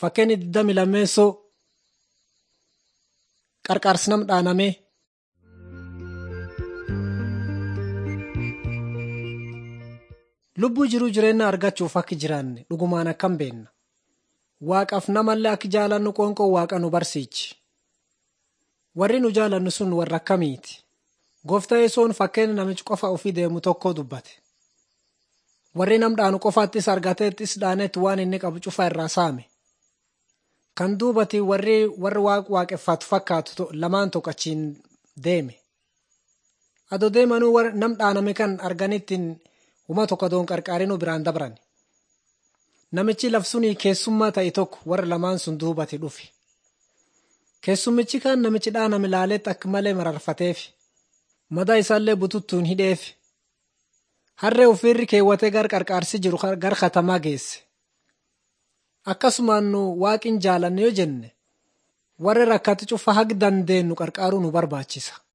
Fakkeenyi 22 qarqaarsi nam dhaaname. Lubbuu jiruu jireenya argachuuf akka jiraanne dhugumaan akkam beenna. Waaqaaf namallee akka jaalannu qoonqoo waaqa nu barsiichi. Warri nu jaalannu sun warra akkamiiti? Gooftaa yesoon fakkeenya namichi qofa ofii deemu tokko dubbate. Warri nam dhaanu qofaattis argateettis dhaanetti waan inni qabu cufa irraa saame. Kan duubati warri warri waaq waaqeffatu fakkaatu lamaan tokko achiin deeme. Adoo deemanuu nam dhaaname kan arganittiin uma tokko doon qarqaarinuu biraan dabran. Namichi labsunii keessummaa ta'e tokko warra lamaan sun duubati dhufe. Keessummichi kan namichi dhaaname laaleetti akka malee mararfateef. Madaa isaallee bututtuun hidheef. Harree ofiirri keewwatee gar qarqaarsi jiru gar katamaa geesse. Akkasumaan nu waaqin jaalanne yoo jenne warra rakkate cufa haga dandeenyu qarqaaruu nu barbaachisa.